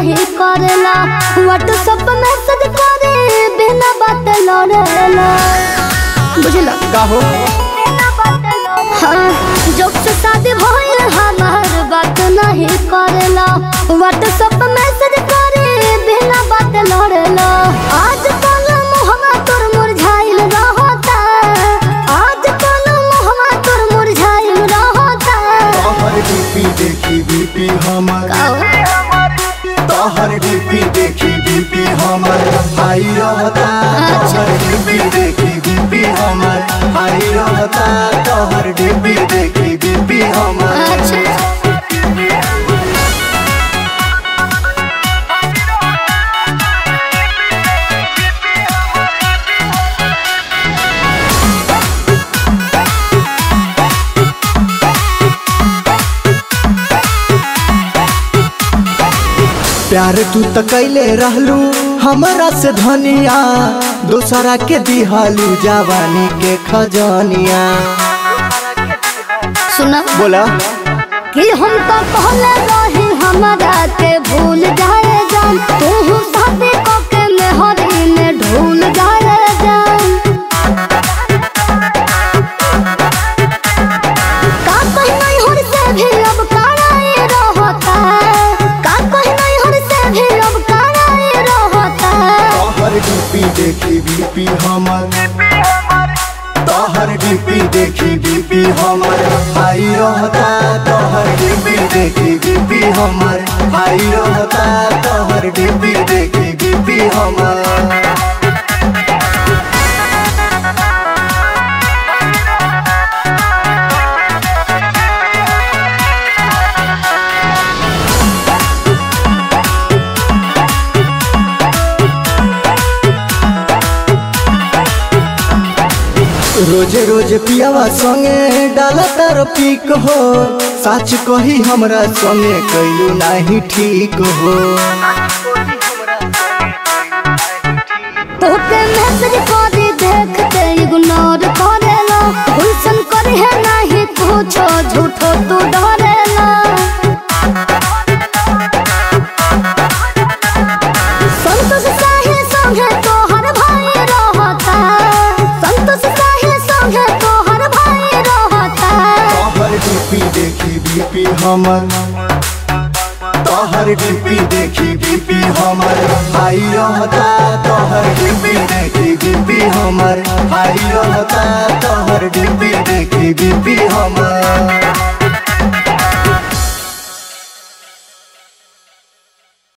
नहीं करेला WhatsApp message करे बिना बात लड़ेला बुझला का हो हाँ जब से शादी भइल हमार बात नहीं करेला व्हाट्सएप मैसेज करे बिना बात लड़ेला आज कल मुहवा तोर मुरझाइल रहता आज कल मुहवा तोर मुरझाइल रहता तोहर डीपी देखी बीपी हमर तोहर डीपी देखी बीपी हमर हाई रहता तोहर डीपी देखी बीपी हमर हाई रहता तोहर डीपी देखी बीपी हमर अच्छा प्यार तू त कैले रहलू हमरा से धनिया दूसरा के दिहालू जवानी के खजनिया सुना बोला कि हम तो पहले रही हमारा के भूल जाए जान तू साथे कोके में हरी में ढूल जाए जान का कहीं नहीं हर से भी अब काराए रहता का कहीं नहीं हर से भी अब काराए रहता तोहर डीपी देखी बीपी हमर तोहर डीपी देखी बीपी हमर हाई रहता तोहर डीपी देखी बीपी हमर हाई रहता तोहर डीपी देखी बीपी हमर रोजे रोज पियावा संगे डाला तार पीक हो सच कही हमरा संगे कैलू नाही ठीक हो तोके मैसेज करी देखते इग्नोर करेला गुलशन करे है नहीं पूछो झूठो तू डरेला संतोष साहे संगे तोहर भाई रहता संतोष साहे संगे तोहर भाई रहता तोहर डीपी देखी बीपी हमर तोहर डीपी देखी बीपी हमर हाई रहता तोहर डीपी देखी बीपी हमर हाई रहता तोहर डीपी देखी बीपी हमर